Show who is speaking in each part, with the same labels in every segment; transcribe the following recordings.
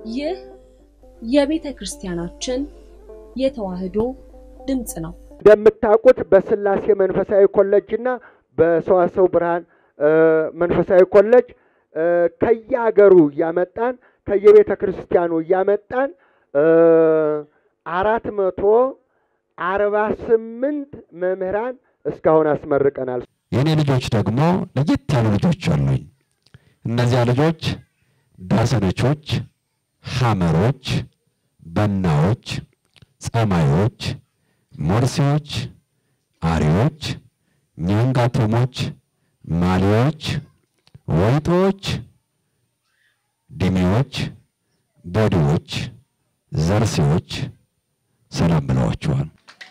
Speaker 1: ይህ የቤተ ክርስቲያናችን የተዋሕዶ ድምፅ ነው።
Speaker 2: እንደምታውቁት በስላሴ መንፈሳዊ ኮሌጅ እና በሰዋሰው ብርሃን መንፈሳዊ ኮሌጅ ከየሀገሩ እያመጣን ከየቤተ ክርስቲያኑ እያመጣን አራት መቶ አርባ ስምንት መምህራን እስካሁን አስመርቀናል።
Speaker 3: የእኔ ልጆች ደግሞ ለየት ያሉ ልጆች አሉኝ። እነዚያ ልጆች ዳሰነቾች፣ ሐመሮች፣ በናዎች፣ ጸማዮች፣ ሞርሴዎች፣ አሪዎች፣ ኛንጋቶሞች፣ ማሊዎች፣ ወይጦዎች፣ ዲሜዎች፣ ቦዲዎች፣ ዘርሴዎች ሰላም ብለዋቸዋል።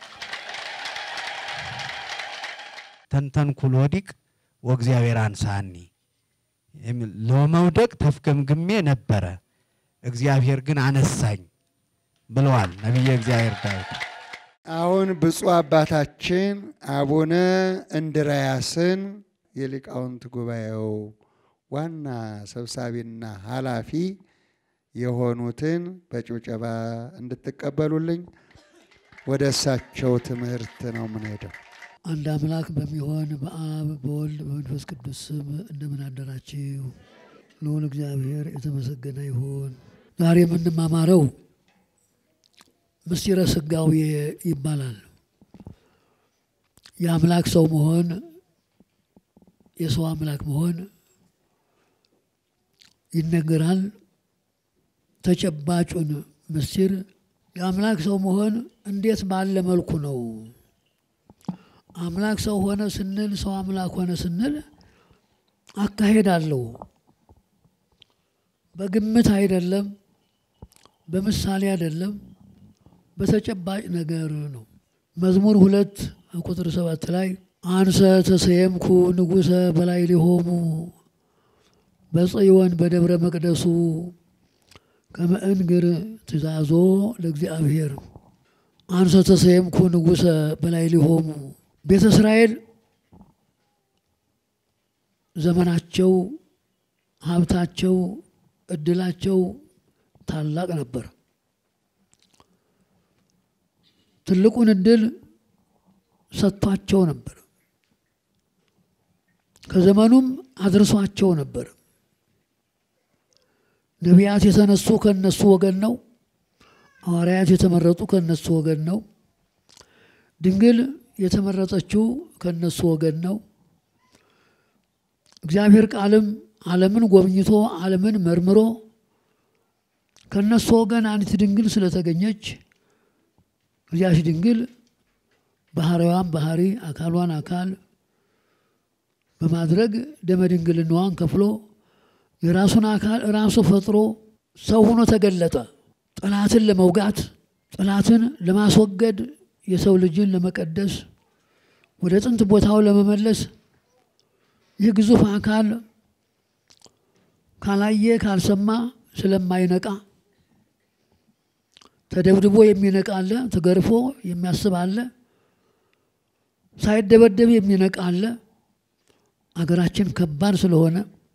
Speaker 4: ተንተንኩል ወዲቅ ወእግዚአብሔር አንሳኒ የሚል ለመውደቅ ተፍገምግሜ ነበረ፣ እግዚአብሔር ግን አነሳኝ ብለዋል ነቢየ እግዚአብሔር ዳዊት።
Speaker 5: አሁን ብፁዕ አባታችን አቡነ እንድርያስን የሊቃውንት ጉባኤው ዋና ሰብሳቢና ኃላፊ የሆኑትን በጭብጨባ እንድትቀበሉልኝ ወደ እሳቸው ትምህርት ነው የምንሄደው።
Speaker 6: አንድ አምላክ በሚሆን በአብ በወልድ በመንፈስ ቅዱስ ስም እንደምን አደራችሁ? ልዑል እግዚአብሔር የተመሰገነ ይሁን። ዛሬ የምንማማረው ምስጢረ ሥጋዌ ይባላል። የአምላክ ሰው መሆን፣ የሰው አምላክ መሆን ይነገራል። ተጨባጩን ምስጢር የአምላክ ሰው መሆን እንዴት ባለ መልኩ ነው? አምላክ ሰው ሆነ ስንል ሰው አምላክ ሆነ ስንል አካሄድ አለው። በግምት አይደለም፣ በምሳሌ አይደለም፣ በተጨባጭ ነገር ነው። መዝሙር ሁለት ቁጥር ሰባት ላይ አንሰ ተሰየምኩ ንጉሰ በላይ ሊሆሙ በጽዮን በደብረ መቅደሱ ከመእንግር ትእዛዞ ለእግዚአብሔር አንሰ ተሰየምኩ ንጉሰ በላይ ሊሆሙ ቤተ እስራኤል ዘመናቸው፣ ሀብታቸው፣ እድላቸው ታላቅ ነበር። ትልቁን እድል ሰጥቷቸው ነበር። ከዘመኑም አድርሷቸው ነበር። ነቢያት የተነሱ ከነሱ ወገን ነው። ሐዋርያት የተመረጡ ከነሱ ወገን ነው። ድንግል የተመረጠችው ከነሱ ወገን ነው። እግዚአብሔር ቃልም ዓለምን ጎብኝቶ ዓለምን መርምሮ ከነሱ ወገን አንዲት ድንግል ስለተገኘች እዚያች ድንግል ባህሪዋን ባህሪ አካሏን አካል በማድረግ ደመ ድንግልናዋን ከፍሎ የራሱን አካል ራሱ ፈጥሮ ሰው ሆኖ ተገለጠ። ጠላትን ለመውጋት ጠላትን ለማስወገድ የሰው ልጅን ለመቀደስ ወደ ጥንት ቦታው ለመመለስ ይህ ግዙፍ አካል ካላየ ካልሰማ ስለማይነቃ ተደብድቦ የሚነቃ አለ፣ ተገርፎ የሚያስብ አለ፣ ሳይደበደብ የሚነቃ አለ። አገራችን ከባድ ስለሆነ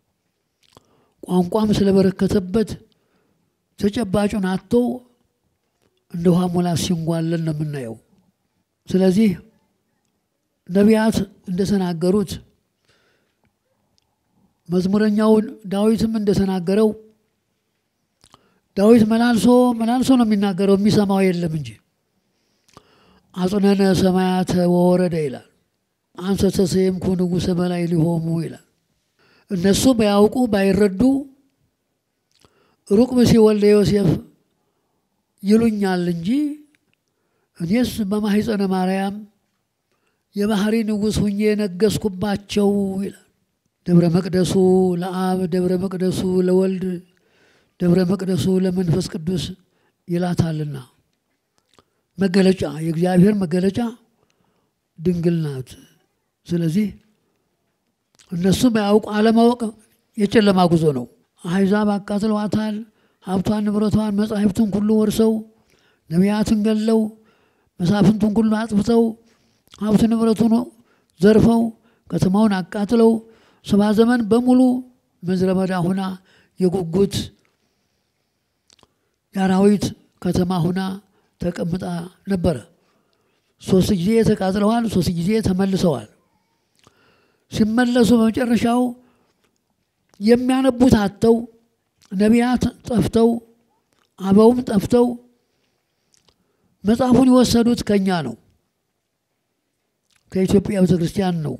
Speaker 6: ቋንቋም ስለበረከተበት ተጨባጩን አቶ እንደ ውሃ ሙላት ሲንጓለን ነው የምናየው። ስለዚህ ነቢያት እንደተናገሩት መዝሙረኛውን ዳዊትም እንደተናገረው ዳዊት መላልሶ መላልሶ ነው የሚናገረው፣ የሚሰማው የለም እንጂ አጽነነ ሰማያተ ወወረደ ይላል። አንሰ ተሰየምኩ ንጉሰ በላይ ሊሆሙ ይላል። እነሱ ባያውቁ ባይረዱ ሩቅ ብእሲ ወልደ ዮሴፍ ይሉኛል እንጂ እኔስ በማኅፀነ ማርያም የባህሪ ንጉሥ ሁኜ ነገስኩባቸው ይላል። ደብረ መቅደሱ ለአብ፣ ደብረ መቅደሱ ለወልድ፣ ደብረ መቅደሱ ለመንፈስ ቅዱስ ይላታልና መገለጫ የእግዚአብሔር መገለጫ ድንግል ናት። ስለዚህ እነሱ ባያውቁ አለማወቅ የጨለማ ጉዞ ነው። አሕዛብ አቃጥለዋታል። ሀብቷን፣ ንብረቷን፣ መጻሕፍትን ሁሉ ወርሰው ነቢያትን ገለው መሳፍንቱን ሁሉ አጥፍተው ሀብት ንብረቱን ዘርፈው ከተማውን አቃጥለው ሰባ ዘመን በሙሉ ምድረ በዳ ሆና የጉጉት የአራዊት ከተማ ሁና ተቀምጣ ነበረ። ሶስት ጊዜ ተቃጥለዋል፣ ሶስት ጊዜ ተመልሰዋል። ሲመለሱ በመጨረሻው የሚያነቡት አጥተው ነቢያት ጠፍተው አበውም ጠፍተው መጽሐፉን የወሰዱት ከኛ ነው፣ ከኢትዮጵያ ቤተ ክርስቲያን ነው።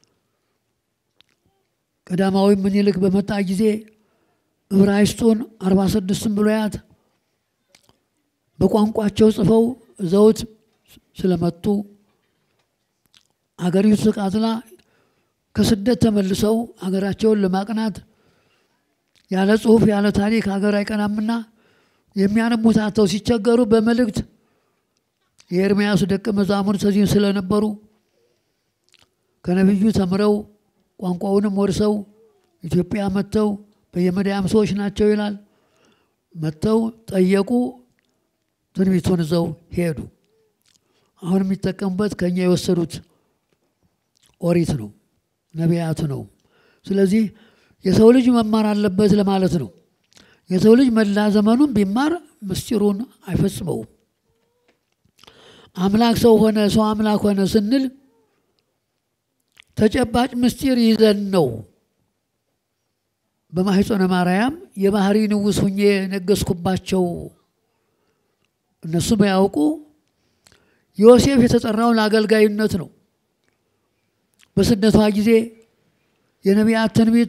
Speaker 6: ቀዳማዊ ምኒልክ በመጣ ጊዜ ዕብራይስጡን አርባ ስድስቱን ብሉያት በቋንቋቸው ጽፈው ዘውት ስለመጡ አገሪቱ ተቃጥላ ከስደት ተመልሰው አገራቸውን ለማቅናት ያለ ጽሁፍ ያለ ታሪክ ሀገር አይቀናምና የሚያነቡት አጥተው ሲቸገሩ በመልእክት የኤርምያስ ደቀ መዛሙርት እዚህ ስለነበሩ ከነቢዩ ተምረው ቋንቋውንም ወርሰው ኢትዮጵያ መጥተው በየመዳያም ሰዎች ናቸው ይላል። መጥተው ጠየቁ፣ ትንቢቱን ይዘው ሄዱ። አሁን የሚጠቀሙበት ከኛ የወሰዱት ኦሪት ነው፣ ነቢያት ነው። ስለዚህ የሰው ልጅ መማር አለበት ለማለት ነው። የሰው ልጅ መላ ዘመኑን ቢማር ምስጢሩን አይፈጽመውም። አምላክ ሰው ሆነ፣ ሰው አምላክ ሆነ ስንል ተጨባጭ ምስጢር ይዘን ነው። በማኅፀነ ማርያም የባህሪ ንጉሥ ሁኜ ነገስኩባቸው። እነሱ ባያውቁ ዮሴፍ የተጠራው ለአገልጋይነት ነው። በስደቷ ጊዜ የነቢያት ትንቢት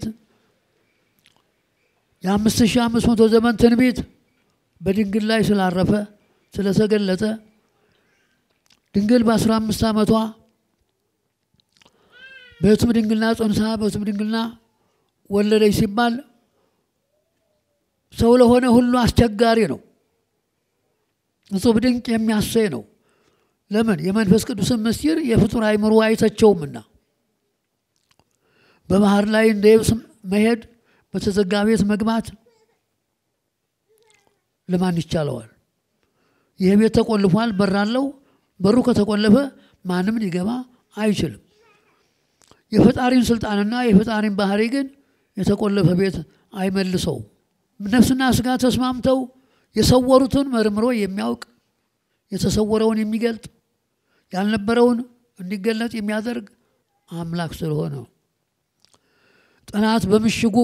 Speaker 6: የአምስት ሺህ አምስት መቶ ዘመን ትንቢት በድንግል ላይ ስላረፈ ስለተገለጠ ድንግል በአስራ አምስት ዓመቷ በሕቱም ድንግልና ጸንሳ በሕቱም ድንግልና ወለደች ሲባል ሰው ለሆነ ሁሉ አስቸጋሪ ነው። እጹብ ድንቅ የሚያሰኝ ነው። ለምን? የመንፈስ ቅዱስን ምስጢር የፍጡር አይምሮ አይተቸውምና በባህር ላይ እንደ የብስ መሄድ በተዘጋ ቤት መግባት ለማን ይቻለዋል? ይህ ቤት ተቆልፏል፣ በር አለው። በሩ ከተቆለፈ ማንም ሊገባ አይችልም። የፈጣሪን ስልጣንና የፈጣሪን ባህሪ ግን የተቆለፈ ቤት አይመልሰው። ነፍስና ስጋ ተስማምተው የሰወሩትን መርምሮ የሚያውቅ የተሰወረውን የሚገልጥ ያልነበረውን እንዲገለጥ የሚያደርግ አምላክ ስለሆነ ጠላት በምሽጉ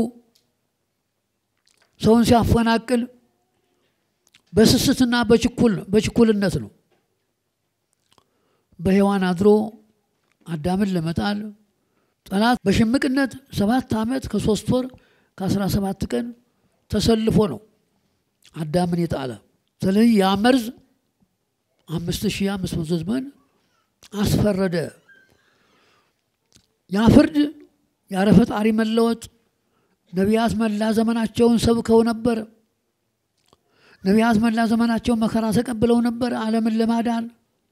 Speaker 6: ሰውን ሲያፈናቅል በስስትና በችኩል በችኩልነት ነው። በሔዋን አድሮ አዳምን ለመጣል ጠላት በሽምቅነት ሰባት ዓመት ከሶስት ወር ከአስራ ሰባት ቀን ተሰልፎ ነው አዳምን የጣለ። ስለዚህ ያ መርዝ አምስት ሺህ አምስት መቶ ዘመን አስፈረደ። ያ ፍርድ ያለ ፈጣሪ መለወጥ ነቢያት መላ ዘመናቸውን ሰብከው ነበር። ነቢያት መላ ዘመናቸውን መከራ ተቀብለው ነበር ዓለምን ለማዳን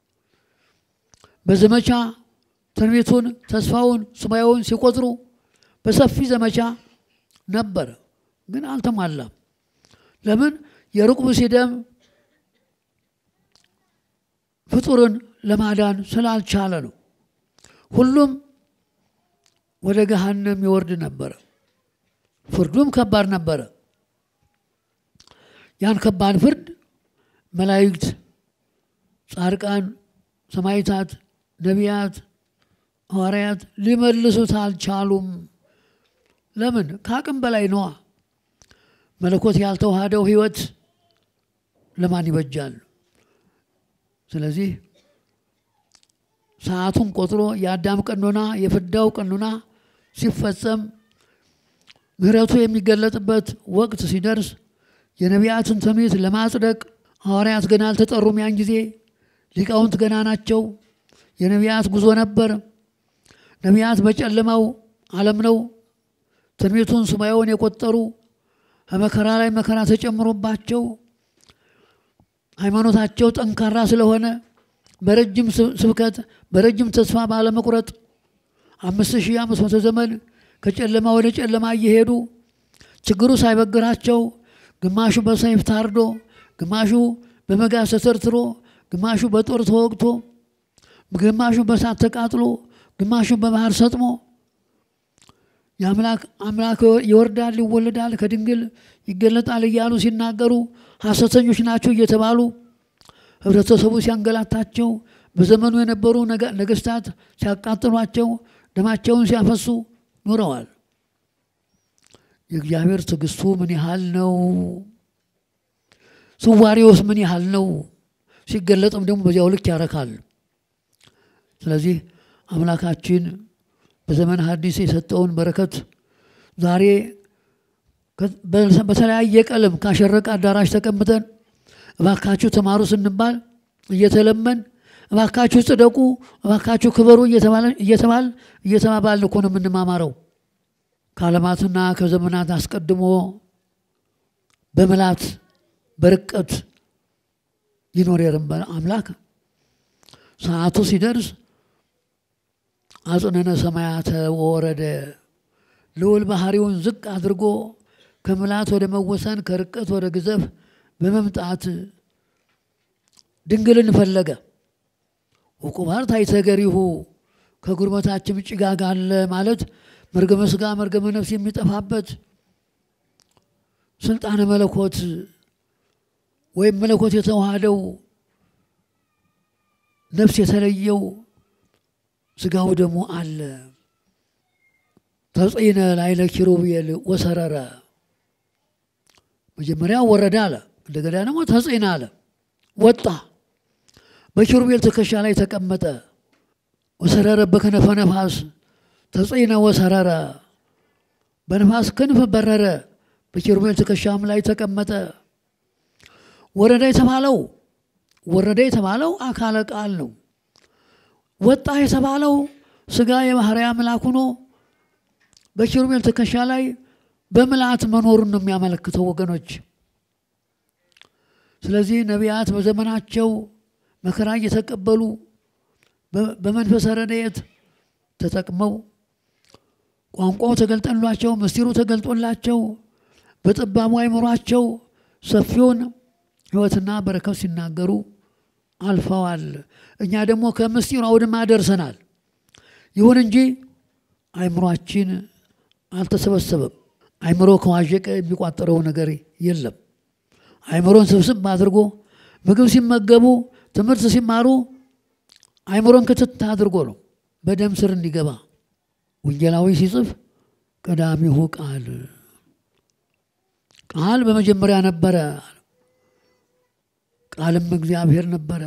Speaker 6: በዘመቻ ትንቢቱን፣ ተስፋውን፣ ሱባኤውን ሲቆጥሩ በሰፊ ዘመቻ ነበር፣ ግን አልተሟላም። ለምን? የሩቅ ብእሲ ደም ፍጡርን ለማዳን ስላልቻለ ነው። ሁሉም ወደ ገሃነም ይወርድ ነበረ። ፍርዱም ከባድ ነበረ። ያን ከባድ ፍርድ መላእክት፣ ጻድቃን፣ ሰማዕታት፣ ነቢያት፣ ሐዋርያት ሊመልሱት አልቻሉም። ለምን? ከአቅም በላይ ነዋ። መለኮት ያልተዋሃደው ሕይወት ለማን ይበጃል? ስለዚህ ሰዓቱን ቆጥሮ የአዳም ቀኖና የፍዳው ቀኖና ሲፈጸም ምሕረቱ የሚገለጥበት ወቅት ሲደርስ የነቢያትን ትንቢት ለማጽደቅ ሐዋርያት ገና አልተጠሩም። ያን ጊዜ ሊቃውንት ገና ናቸው። የነቢያት ጉዞ ነበር። ነቢያት በጨለማው ዓለም ነው ትንቢቱን ሱባኤውን የቆጠሩ ከመከራ ላይ መከራ ተጨምሮባቸው ሃይማኖታቸው ጠንካራ ስለሆነ በረጅም ስብከት በረጅም ተስፋ ባለመቁረጥ አምስት ሺህ አምስት መቶ ዘመን ከጨለማ ወደ ጨለማ እየሄዱ ችግሩ ሳይበግራቸው ግማሹ በሰይፍ ታርዶ፣ ግማሹ በመጋዝ ተተርትሮ፣ ግማሹ በጦር ተወግቶ፣ ግማሹ በእሳት ተቃጥሎ፣ ግማሹ በባህር ሰጥሞ የአምላክ አምላክ ይወርዳል ይወለዳል ከድንግል ይገለጣል እያሉ ሲናገሩ ሐሰተኞች ናቸው እየተባሉ ህብረተሰቡ ሲያንገላታቸው በዘመኑ የነበሩ ነገ- ነገስታት ሲያቃጥሏቸው ደማቸውን ሲያፈሱ ኖረዋል። የእግዚአብሔር ትዕግስቱ ምን ያህል ነው? ስዋሪውስ ምን ያህል ነው? ሲገለጥም ደግሞ በዚያው ልክ ያረካል። ስለዚህ አምላካችን በዘመን ሐዲስ የሰጠውን በረከት ዛሬ ከ- በ- በተለያየ ቀለም ካሸረቀ አዳራሽ ተቀምጠን እባካችሁ ተማሩ ስንባል እየተለመን እባካችሁ ጽደቁ፣ እባካችሁ ክበሩ እየተባለ- እየተባል እየተባባልን እኮ ነው የምንማማረው። ከዓለማትና ከዘመናት አስቀድሞ በምላት በርቀት ይኖር የነበረ አምላክ ሰዓቱ ሲደርስ አጽነነ ሰማያተ ወረደ ልዑል ባህሪውን ዝቅ አድርጎ ከምላት ወደ መወሰን ከርቀት ወደ ግዘፍ በመምጣት ድንግልን ፈለገ። ውቁባር ታይተገሪሁ ከጉርበታችን ጭጋግ አለ ማለት መርገመ ስጋ መርገመ ነፍስ የሚጠፋበት ስልጣነ መለኮት ወይም መለኮት የተዋሃደው ነፍስ የተለየው ስጋው ደግሞ አለ። ተጽዕነ ላይለ ኪሩቤል ወሰረረ መጀመሪያ ወረደ አለ። እንደገና ደግሞ ተጽዕነ አለ፣ ወጣ። በኪሩቤል ትከሻ ላይ ተቀመጠ። ወሰረረ በከነፈ ነፋስ ተጽዕነ ወሰረረ በነፋስ ክንፍ በረረ። በኪሩቤል ትከሻም ላይ ተቀመጠ። ወረደ የተባለው ወረደ የተባለው አካለ ቃል ነው። ወጣ የተባለው ስጋ የባህርይ አምላክ ሆኖ በኪሩቤል ትከሻ ላይ በምልአት መኖሩን ነው የሚያመለክተው ወገኖች። ስለዚህ ነቢያት በዘመናቸው መከራ እየተቀበሉ በ- በመንፈሰ ረድኤት ተጠቅመው ቋንቋው ተገልጠላቸው ምስጢሩ ተገልጦላቸው በጠባቡ አይምሯቸው ሰፊውን ሕይወትና በረከት ሲናገሩ አልፈዋል። እኛ ደግሞ ከምስጢሩ አውድማ ደርሰናል። ይሁን እንጂ አይምሯችን አልተሰበሰበም። አይምሮ ከዋዠቀ የሚቋጠረው ነገር የለም። አይምሮን ስብስብ አድርጎ ምግብ ሲመገቡ፣ ትምህርት ሲማሩ አይምሮን ክትት አድርጎ ነው በደም ስር እንዲገባ። ወንጌላዊ ሲጽፍ ቀዳሚሁ ቃል ቃል በመጀመሪያ ነበረ፣ ቃልም እግዚአብሔር ነበረ፣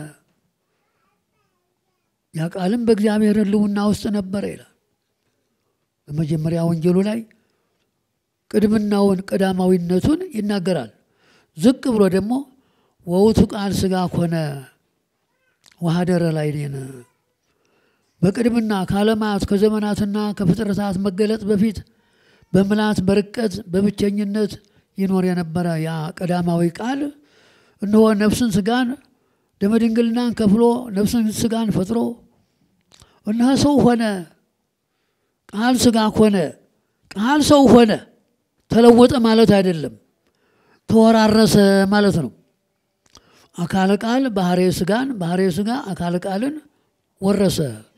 Speaker 6: ያ ቃልም በእግዚአብሔር ሕልውና ውስጥ ነበረ ይላል። በመጀመሪያ ወንጌሉ ላይ ቅድምናውን ቀዳማዊነቱን ይናገራል። ዝቅ ብሎ ደግሞ ወውቱ ቃል ሥጋ ኮነ ወሀደረ ላዕሌነ በቅድምና ከዓለማት ከዘመናትና ከፍጥረታት መገለጥ በፊት በምልአት በርቀት በብቸኝነት ይኖር የነበረ ያ ቀዳማዊ ቃል እነሆ ነፍስን ስጋን ደመድንግልናን ከፍሎ ነፍስን ስጋን ፈጥሮ እነሆ ሰው ሆነ። ቃል ስጋ ሆነ። ቃል ሰው ሆነ። ተለወጠ ማለት አይደለም፣ ተወራረሰ ማለት ነው። አካለ ቃል ባህሬ ስጋን፣ ባህሬ ስጋ አካለ ቃልን ወረሰ።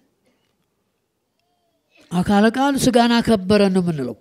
Speaker 6: አካለ ቃል ስጋን አከበረ ነው የምንለው።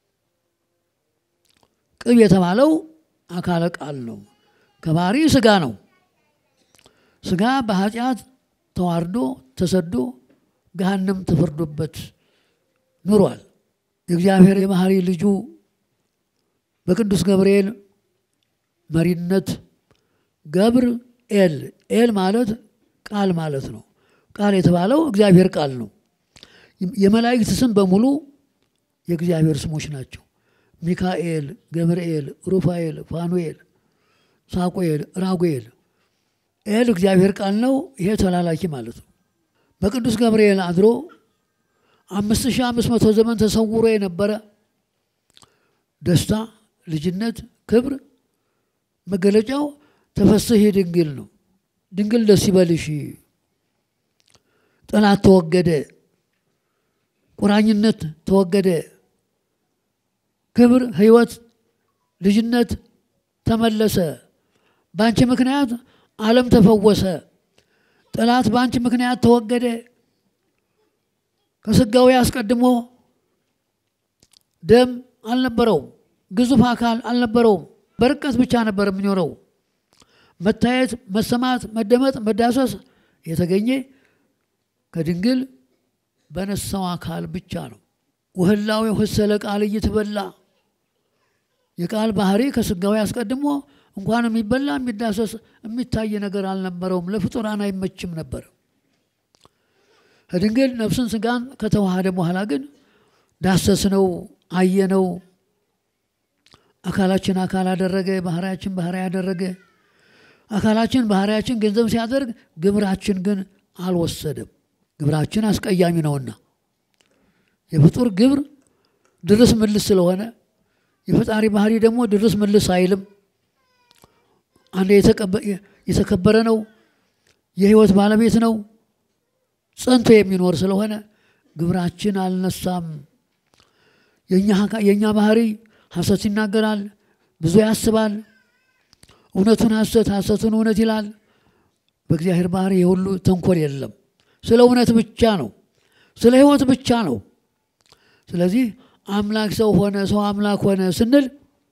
Speaker 6: ቅብ የተባለው አካለ ቃል ነው። ከባህሪ ስጋ ነው። ስጋ በኃጢአት ተዋርዶ ተሰዶ ገሃነም ተፈርዶበት ኑሯል። የእግዚአብሔር የባህሪ ልጁ በቅዱስ ገብርኤል መሪነት ገብር ኤል ኤል ማለት ቃል ማለት ነው። ቃል የተባለው እግዚአብሔር ቃል ነው። የመላእክት ስም በሙሉ የእግዚአብሔር ስሞች ናቸው። ሚካኤል፣ ገብርኤል፣ ሩፋኤል፣ ፋኑኤል፣ ሳቁኤል፣ ራጉኤል። ኤል እግዚአብሔር ቃል ነው። ይሄ ተላላኪ ማለት ነው። በቅዱስ ገብርኤል አድሮ አምስት ሺህ አምስት መቶ ዘመን ተሰውሮ የነበረ ደስታ፣ ልጅነት፣ ክብር መገለጫው ተፈስሒ ድንግል ነው። ድንግል ደስ ይበልሽ፣ ጠላት ተወገደ፣ ቁራኝነት ተወገደ፣ ክብር፣ ሕይወት፣ ልጅነት ተመለሰ። በአንቺ ምክንያት ዓለም ተፈወሰ። ጠላት በአንቺ ምክንያት ተወገደ። ከስጋዊ አስቀድሞ ደም አልነበረውም። ግዙፍ አካል አልነበረውም። በርቀት ብቻ ነበር የሚኖረው። መታየት፣ መሰማት፣ መደመጥ፣ መዳሰስ የተገኘ ከድንግል በነሳው አካል ብቻ ነው። ወህላዊ ህሰለ ቃል እየተበላ የቃል ባህሪ ከስጋዊ አስቀድሞ እንኳን የሚበላ የሚዳሰስ የሚታይ ነገር አልነበረውም። ለፍጡራን አይመችም ነበር። ከድንግል ነፍስን ስጋን ከተዋሃደ በኋላ ግን ዳሰስነው፣ አየነው። አካላችን አካል አደረገ፣ ባህሪያችን ባህሪ ያደረገ። አካላችን ባህሪያችን ገንዘብ ሲያደርግ ግብራችን ግን አልወሰደም። ግብራችን አስቀያሚ ነውና የፍጡር ግብር ድርስ ምልስ ስለሆነ የፈጣሪ ባህሪ ደግሞ ድርስ ምልስ አይልም። አንድ የተከበረ ነው፣ የህይወት ባለቤት ነው፣ ጸንቶ የሚኖር ስለሆነ ግብራችን አልነሳም። የእኛ ባህሪ ሐሰት ይናገራል፣ ብዙ ያስባል፣ እውነቱን ሐሰት ሐሰቱን እውነት ይላል። በእግዚአብሔር ባህሪ የሁሉ ተንኮል የለም። ስለ እውነት ብቻ ነው፣ ስለ ህይወት ብቻ ነው። ስለዚህ አምላክ ሰው ሆነ፣ ሰው አምላክ ሆነ ስንል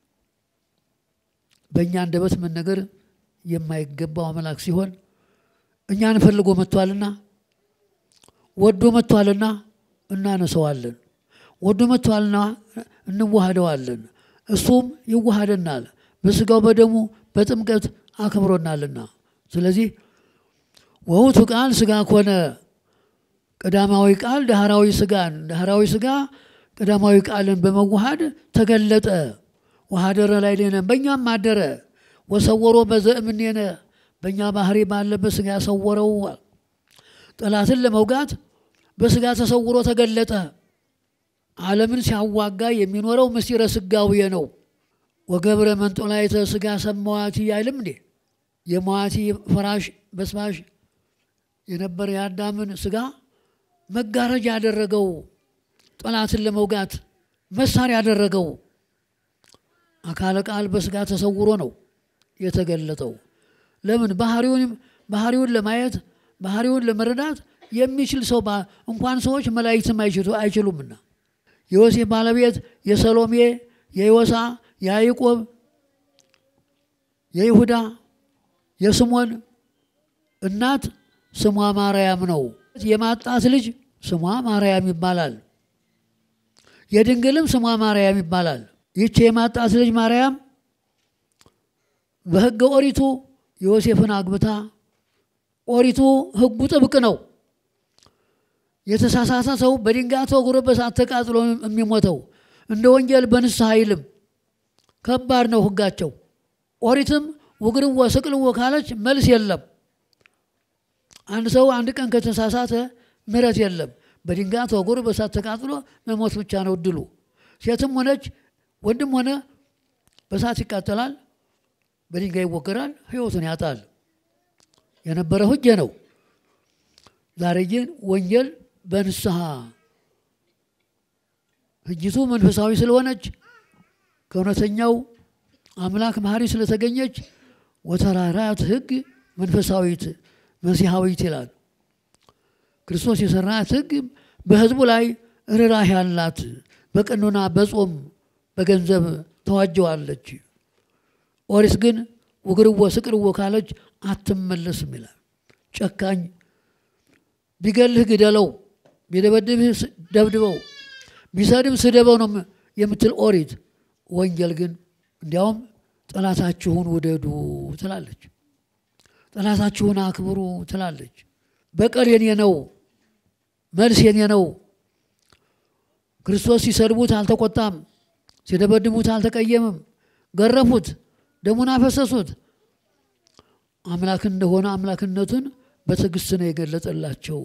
Speaker 6: በእኛ አንደበት መነገር የማይገባው አምላክ ሲሆን እኛን ፈልጎ መጥቷልና ወዶ መጥቷልና እናነሰዋለን። ወዶ መጥቷልና እንዋሃደዋለን። እሱም ይዋሃደናል በስጋው በደሙ በጥምቀት አክብሮናልና። ስለዚህ ወውቱ ቃል ስጋ ኮነ ቀዳማዊ ቃል ዳህራዊ ስጋን ዳህራዊ ስጋ ቀዳማዊ ቃልን በመዋሃድ ተገለጠ። ወሀደረ ላዕሌነ በእኛም አደረ። ወሰወሮ በዘእምኔነ በእኛ ባህሪ ባለበት ስጋ ሰወረው። ጠላትን ለመውጋት በስጋ ተሰውሮ ተገለጠ። ዓለምን ሲያዋጋ የሚኖረው ምስጢረ ስጋዌ ነው። ወገብረ መንጦላዕተ ስጋ ሰማዋቲ አይልም እንዴ? የመዋቲ ፈራሽ በስባሽ የነበረ የአዳምን ስጋ መጋረጃ ያደረገው ጠላትን ለመውጋት መሳሪያ ያደረገው አካለ ቃል በስጋ ተሰውሮ ነው የተገለጠው። ለምን? ባህሪውን ባህሪውን ለማየት ባህሪውን ለመረዳት የሚችል ሰው እንኳን ሰዎች መላእክትም አይችሉምና የዮሴፍ ባለቤት የሰሎሜ፣ የዮሳ፣ የያዕቆብ፣ የይሁዳ፣ የስሞን እናት ስሟ ማርያም ነው። የማጣት ልጅ ስሟ ማርያም ይባላል። የድንግልም ስሟ ማርያም ይባላል። ይቺ የማጣት ልጅ ማርያም በሕገ ኦሪቱ ዮሴፍን አግብታ ኦሪቱ ሕጉ ጥብቅ ነው። የተሳሳተ ሰው በድንጋይ ተወግሮ በእሳት ተቃጥሎ የሚሞተው እንደ ወንጌል በንስሐ አይልም። ከባድ ነው ሕጋቸው። ኦሪትም ውግርዎ ስቅልዎ ካለች መልስ የለም። አንድ ሰው አንድ ቀን ከተሳሳተ ምሕረት የለም። በድንጋይ ተወግሮ በእሳት ተቃጥሎ መሞት ብቻ ነው እድሉ። ሴትም ሆነች ወንድም ሆነ በእሳት ይቃጠላል፣ በድንጋይ ይወገራል፣ ህይወቱን ያጣል። የነበረ ህግ ነው። ዛሬ ግን ወንጌል በንስሐ ህጅቱ መንፈሳዊ ስለሆነች ከእውነተኛው አምላክ መሐሪ ስለተገኘች ወተራራት ህግ መንፈሳዊት መሲሐዊት ይላል። ክርስቶስ የሰራት ህግ በህዝቡ ላይ ርኅራኄ ያላት በቀኖና በጾም በገንዘብ ተዋጀዋለች። ኦሪት ግን ውግርዎ ስቅልዎ ካለች አትመለስም ይላል። ጨካኝ ቢገልህ ግደለው፣ ቢደበድብህ ደብድበው፣ ቢሰድብ ስደበው ነው የምትል ኦሪት። ወንጌል ግን እንዲያውም ጠላታችሁን ውደዱ ትላለች። ጠላታችሁን አክብሩ ትላለች። በቀል የኔ ነው፣ መልስ የኔ ነው። ክርስቶስ ሲሰድቡት አልተቆጣም፣ ሲደበድቡት አልተቀየምም። ገረፉት፣ ደሙን አፈሰሱት። አምላክ እንደሆነ አምላክነቱን በትዕግስት ነው የገለጸላቸው።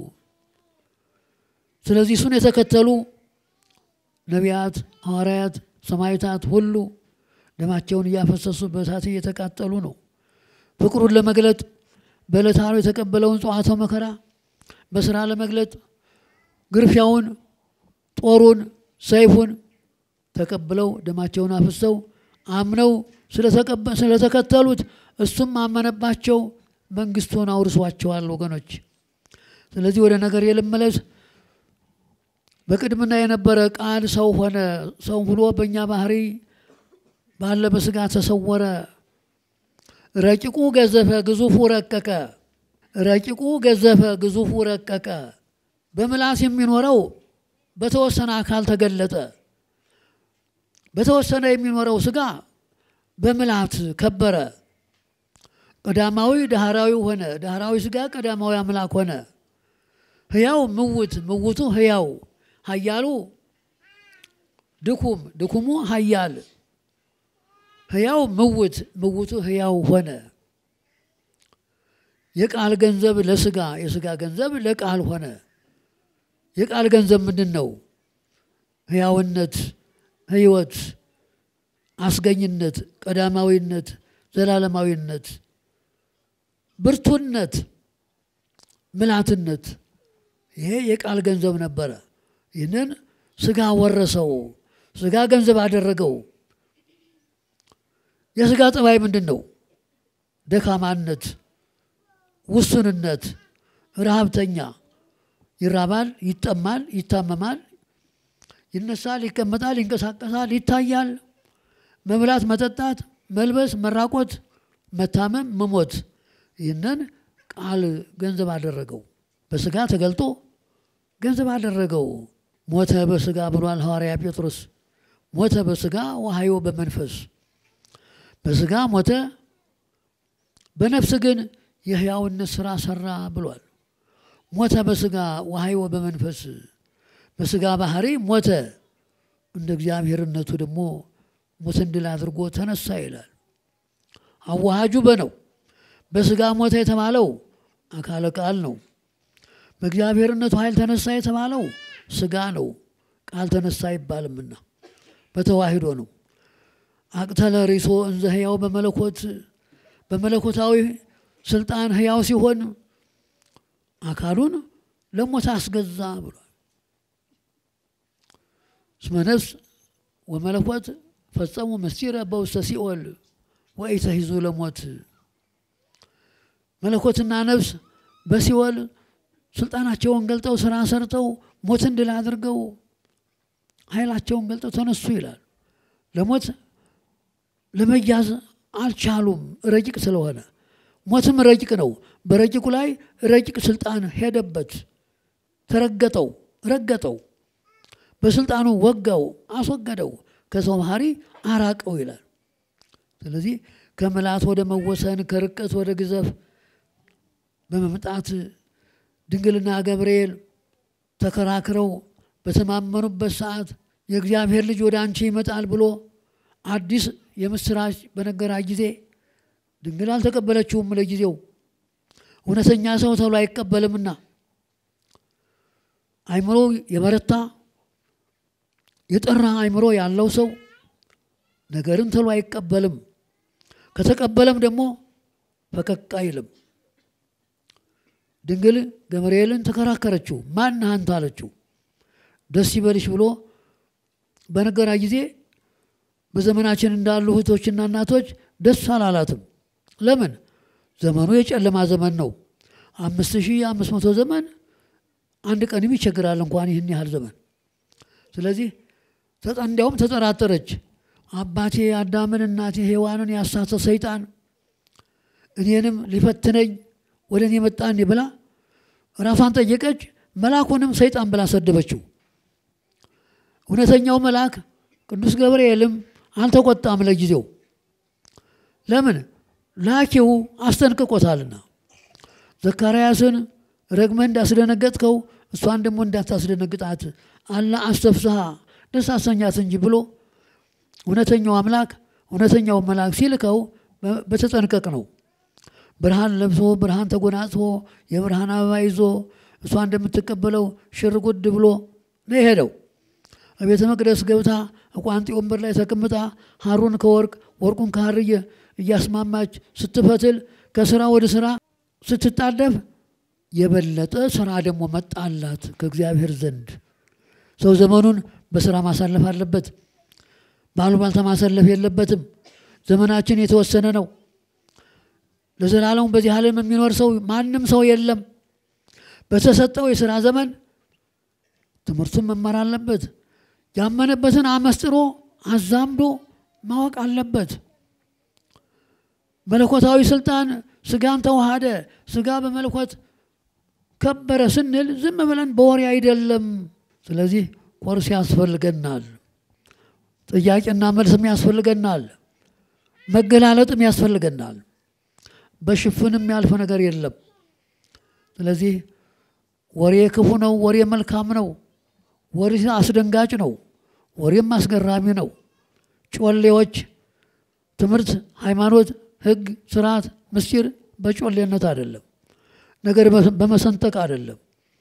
Speaker 6: ስለዚህ እሱን የተከተሉ ነቢያት፣ ሐዋርያት፣ ሰማዕታት ሁሉ ደማቸውን እያፈሰሱ በእሳት እየተቃጠሉ ነው። ፍቅሩን ለመግለጥ በዕለተ ዓርብ የተቀበለውን ጽዋተ መከራ በስራ ለመግለጥ ግርፊያውን፣ ጦሩን፣ ሰይፉን ተቀብለው ደማቸውን አፍሰው አምነው ስለተከተሉት እሱም አመነባቸው፣ መንግስቱን አውርሷቸዋል። ወገኖች፣ ስለዚህ ወደ ነገር የልመለስ በቅድምና የነበረ ቃል ሰው ሆነ። ሰው ሆኖ በእኛ ባህሪ ባለ በስጋ ተሰወረ። ረቂቁ ገዘፈ፣ ግዙፉ ረቀቀ። ረቂቁ ገዘፈ፣ ግዙፉ ረቀቀ። በምላስ የሚኖረው በተወሰነ አካል ተገለጠ። በተወሰነ የሚኖረው ስጋ በምላት ከበረ። ቀዳማዊ ዳህራዊ ሆነ። ዳህራዊ ስጋ ቀዳማዊ አምላክ ሆነ። ሕያው ምውት፣ ምውቱ ሕያው፣ ኃያሉ ድኩም፣ ድኩሙ ኃያል፣ ሕያው ምውት፣ ምውቱ ሕያው ሆነ። የቃል ገንዘብ ለስጋ የስጋ ገንዘብ ለቃል ሆነ። የቃል ገንዘብ ምንድን ነው? ሕያውነት፣ ሕይወት፣ አስገኝነት፣ ቀዳማዊነት፣ ዘላለማዊነት፣ ብርቱነት፣ ምልአትነት ይሄ የቃል ገንዘብ ነበረ። ይህንን ስጋ ወረሰው፣ ስጋ ገንዘብ አደረገው። የስጋ ጠባይ ምንድን ነው? ደካማነት፣ ውሱንነት፣ ረሃብተኛ፣ ይራባል፣ ይጠማል፣ ይታመማል፣ ይነሳል፣ ይቀመጣል፣ ይንቀሳቀሳል፣ ይታያል። መብላት፣ መጠጣት፣ መልበስ፣ መራቆት፣ መታመም፣ መሞት ይህንን ቃል ገንዘብ አደረገው። በስጋ ተገልጦ ገንዘብ አደረገው። ሞተ በስጋ ብሏል ሐዋርያ ጴጥሮስ። ሞተ በስጋ ወሐዮ በመንፈስ በስጋ ሞተ፣ በነፍስ ግን የሕያውነት ሥራ ሠራ ብሏል። ሞተ በስጋ ወሐዮ በመንፈስ በስጋ ባህሪ ሞተ፣ እንደ እግዚአብሔርነቱ ደግሞ ሞትን ድል አድርጎ ተነሳ ይላል። አዋሃጁ በነው በስጋ ሞተ የተባለው አካለ ቃል ነው። በእግዚአብሔርነቱ ኃይል ተነሳ የተባለው ስጋ ነው። ቃል ተነሳ አይባልምና በተዋሂዶ ነው። አቅተለ ሪሶ እንዘ ሕያው በመለኮት በመለኮታዊ ስልጣን ሕያው ሲሆን አካሉን ለሞት አስገዛ ብሏል። እስመ ነፍስ ወመለኮት ፈጸሙ ምስጢረ በውስተ ሲኦል ወኢተሂዙ ለሞት መለኮትና ነፍስ በሲኦል ስልጣናቸውን ገልጠው ስራ ሰርተው ሞትን ድል አድርገው ኃይላቸውን ገልጠው ተነሱ ይላል። ለሞት ለመያዝ አልቻሉም፣ ረቂቅ ስለሆነ። ሞትም ረቂቅ ነው። በረቂቁ ላይ ረቂቅ ስልጣን ሄደበት፣ ተረገጠው፣ ረገጠው፣ በስልጣኑ ወጋው፣ አስወገደው፣ ከሰው ባህሪ አራቀው ይላል። ስለዚህ ከምልአት ወደ መወሰን ከርቀት ወደ ግዘፍ በመምጣት ድንግልና ገብርኤል ተከራክረው በተማመኑበት ሰዓት የእግዚአብሔር ልጅ ወደ አንቺ ይመጣል ብሎ አዲስ የምስራች በነገራት ጊዜ ድንግል አልተቀበለችውም። ለጊዜው እውነተኛ ሰው ተብሎ አይቀበልምና አይምሮ የበረታ የጠራ አይምሮ ያለው ሰው ነገርን ተብሎ አይቀበልም። ከተቀበለም ደግሞ ፈቀቅ አይልም። ድንግል ገብርኤልን ተከራከረችው። ማን አንተ አለችው። ደስ ይበልሽ ብሎ በነገራ ጊዜ በዘመናችን እንዳሉ እህቶችና እናቶች ደስ አላላትም። ለምን? ዘመኑ የጨለማ ዘመን ነው። አምስት ሺህ አምስት መቶ ዘመን አንድ ቀንም ይቸግራል እንኳን ይህን ያህል ዘመን። ስለዚህ እንዲያውም ተጠራጠረች። አባቴ አዳምን እናቴ ሔዋንን ያሳተ ሰይጣን እኔንም ሊፈትነኝ ወደ እኔ መጣን ብላ ራሷን ጠየቀች። መልአኩንም ሰይጣን ብላ ሰደበችው። እውነተኛው መልአክ ቅዱስ ገብርኤልም አልተቆጣም ለጊዜው። ለምን? ላኪው አስጠንቅቆታልና። ዘካርያስን ረግመህ እንዳስደነገጥከው እሷን ደግሞ እንዳታስደነግጣት አላ አስተፍስሃ ደስ አሰኛት እንጂ ብሎ እውነተኛው አምላክ እውነተኛው መልአክ ሲልከው በተጠንቀቅ ነው። ብርሃን ለብሶ ብርሃን ተጎናጽፎ የብርሃን አበባ ይዞ እሷ እንደምትቀበለው ሽር ጉድ ብሎ ነው የሄደው። ቤተ መቅደስ ገብታ ቋንጤ ወንበር ላይ ተቀምጣ ሐሩን ከወርቅ ወርቁን ከሐር እያስማማች ስትፈትል ከስራ ወደ ስራ ስትጣደፍ የበለጠ ስራ ደግሞ መጣላት ከእግዚአብሔር ዘንድ። ሰው ዘመኑን በስራ ማሳለፍ አለበት። ባሉባልታ ማሳለፍ የለበትም። ዘመናችን የተወሰነ ነው። ለዘላለሙ በዚህ ዓለም የሚኖር ሰው ማንም ሰው የለም። በተሰጠው የሥራ ዘመን ትምህርቱን መማር አለበት። ያመነበትን አመስጥሮ አዛምዶ ማወቅ አለበት። መለኮታዊ ስልጣን ስጋን ተዋሃደ፣ ስጋ በመለኮት ከበረ ስንል ዝም ብለን በወሬ አይደለም። ስለዚህ ኮርስ ያስፈልገናል፣ ጥያቄና መልስም ያስፈልገናል፣ መገላለጥም ያስፈልገናል። በሽፍን የሚያልፍ ነገር የለም። ስለዚህ ወሬ ክፉ ነው፣ ወሬ መልካም ነው፣ ወሬ አስደንጋጭ ነው፣ ወሬም አስገራሚ ነው። ጮሌዎች ትምህርት፣ ሃይማኖት፣ ሕግ፣ ስርዓት፣ ምስጢር በጮሌነት አይደለም፣ ነገር በመሰንጠቅ አይደለም።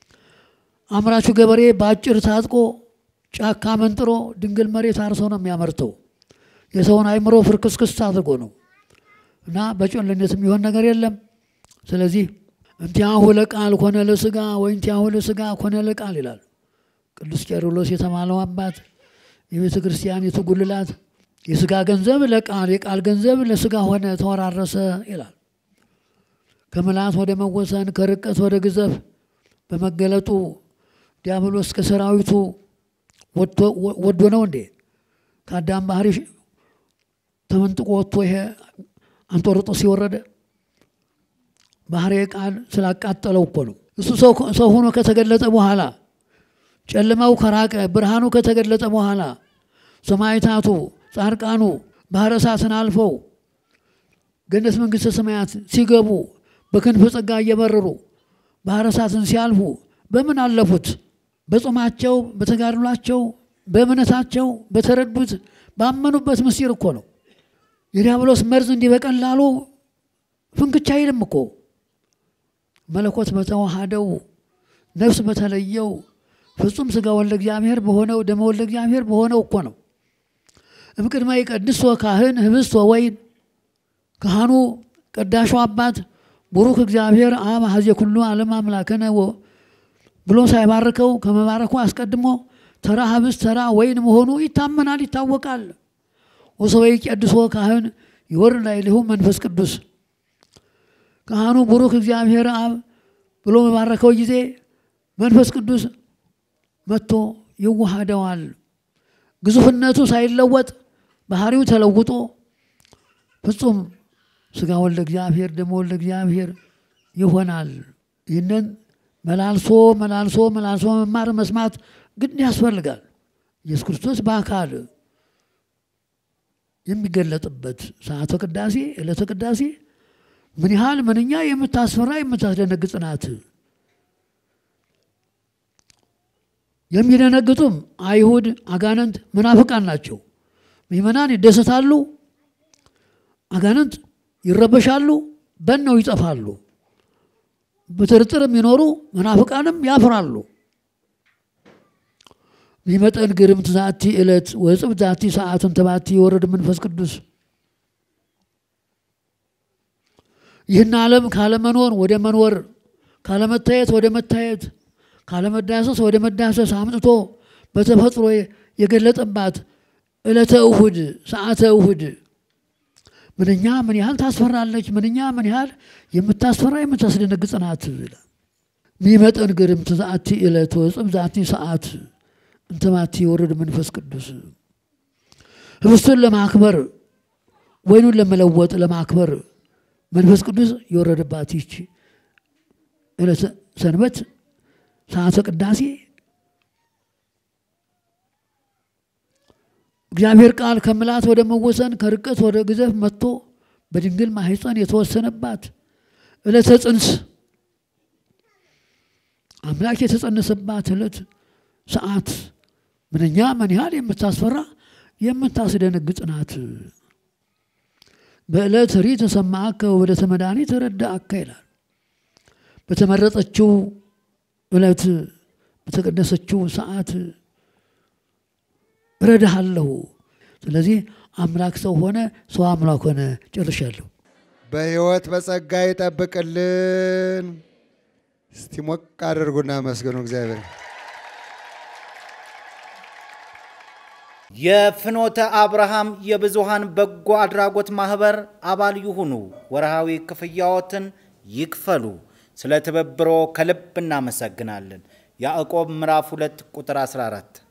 Speaker 6: አምራቹ ገበሬ በአጭር ታጥቆ ጫካ መንጥሮ ድንግል መሬት አርሶ ነው የሚያመርተው። የሰውን አይምሮ ፍርክስክስ አድርጎ ነው እና በጮሌነት የሚሆን ነገር የለም። ስለዚህ እንቲያሁ ለቃል ኮነ ለስጋ ወይ እንቲያሁ ለስጋ ኮነ ለቃል ይላል ቅዱስ ቄርሎስ የተባለው አባት የቤተ ክርስቲያኒቱ ጉልላት የስጋ ገንዘብ ለቃል የቃል ገንዘብ ለስጋ ሆነ ተወራረሰ ይላል። ከምልአት ወደ መወሰን ከርቀት ወደ ግዘፍ በመገለጡ ዲያብሎስ ከሰራዊቱ ወዶ ነው እንዴ? ከአዳም ባህሪ ተመንጥቆ ወጥቶ ይሄ አንጦርጦስ ሲወረደ ባህሪ ቃል ስላቃጠለው እኮ ነው። እሱ ሰው ሆኖ ከተገለጠ በኋላ ጨለማው ከራቀ ብርሃኑ ከተገለጠ በኋላ ሰማዕታቱ ጻድቃኑ ባህረ እሳትን አልፈው ገነት መንግሥተ ሰማያት ሲገቡ በክንፍ ጸጋ እየበረሩ ባህረ እሳትን ሲያልፉ በምን አለፉት? በጾማቸው፣ በተጋድሏቸው፣ በእምነታቸው፣ በተረዱት ባመኑበት ምስጢር እኮ ነው። የዲያብሎስ መርዝ እንዲህ በቀላሉ ፍንክቻ አይልም እኮ መለኮት በተዋሃደው ነፍስ በተለየው ፍጹም ሥጋ ወልደ እግዚአብሔር በሆነው ደመ ወልደ እግዚአብሔር በሆነው እኮ ነው። እምቅድመ ይቀድሶ ካህን ህብስቶ ወይን ካህኑ ቀዳሹ አባት ቡሩክ እግዚአብሔር አብ ሀዜ ኩሉ ዓለም አምላክነ ብሎ ሳይባርከው ከመባረኩ አስቀድሞ ተራ ህብስት ተራ ወይን መሆኑ ይታመናል፣ ይታወቃል። ወሰበ ይቀድሶ ካህን ይወርድ ላዕሌሁ መንፈስ ቅዱስ ካህኑ ቡሩክ እግዚአብሔር አብ ብሎ በባረከው ጊዜ መንፈስ ቅዱስ መጥቶ ይዋሃደዋል። ግዙፍነቱ ሳይለወጥ ባህሪው ተለውጦ ፍጹም ሥጋ ወልደ እግዚአብሔር ደሞ ወልደ እግዚአብሔር ይሆናል። ይህንን መላልሶ መላልሶ መላልሶ መማር መስማት ግድ ያስፈልጋል። ኢየሱስ ክርስቶስ በአካል የሚገለጥበት ሰዓተ ቅዳሴ ዕለተ ቅዳሴ ምን ያህል ምንኛ የምታስፈራ የምታስደነግጥ ናት። የሚደነግጡም አይሁድ፣ አጋንንት፣ መናፍቃን ናቸው። ምእመናን ይደሰታሉ፣ አጋንንት ይረበሻሉ፣ በነው ይጠፋሉ። በጥርጥር የሚኖሩ መናፍቃንም ያፍራሉ። ሚመጠን ግርምት ዛቲ ዕለት ወጽብ ዛቲ ሰዓትን ተባቲ የወረድ መንፈስ ቅዱስ ይህን ዓለም ካለመኖር ወደ መኖር ካለመታየት ወደ መታየት ካለመዳሰስ ወደ መዳሰስ አምጥቶ በተፈጥሮ የገለጠባት ዕለተ እሁድ ሰዓተ እሁድ ምንኛ ምን ያህል ታስፈራለች! ምንኛ ምን ያህል የምታስፈራ የምታስደነግጥ ናት። ሚመጠን ግርምት ዛቲ ዕለት ወጽም ዛቲ ሰዓት እንተባቲ የወረድ መንፈስ ቅዱስ ህብስቱን ለማክበር ወይኑን ለመለወጥ ለማክበር መንፈስ ቅዱስ የወረደባት ይች ዕለተ ሰንበት ሰዓተ ቅዳሴ እግዚአብሔር ቃል ከምልአት ወደ መወሰን ከርቀት ወደ ግዘፍ መጥቶ በድንግል ማኅፀን የተወሰነባት ዕለተ ጽንስ አምላክ የተጸነሰባት ዕለት ሰዓት ምንኛ ምን ያህል የምታስፈራ የምታስደነግጥ ናት። በዕለት ሪ ተሰማዕከ ወበዕለተ መድኃኒት ረዳእከ ይላል። በተመረጠችው ዕለት በተቀደሰችው ሰዓት እረዳሃለሁ። ስለዚህ አምላክ ሰው ሆነ፣ ሰው አምላክ ሆነ። ጨርሻለሁ።
Speaker 5: በሕይወት በጸጋ ይጠብቅልን። እስቲ ሞቅ አድርጉና መስገኑ እግዚአብሔር።
Speaker 7: የፍኖተ አብርሃም የብዙሃን በጎ አድራጎት ማህበር አባል ይሁኑ። ወርሃዊ ክፍያዎትን ይክፈሉ። ስለ ትብብሮ ከልብ እናመሰግናለን። ያዕቆብ ምዕራፍ 2 ቁጥር 14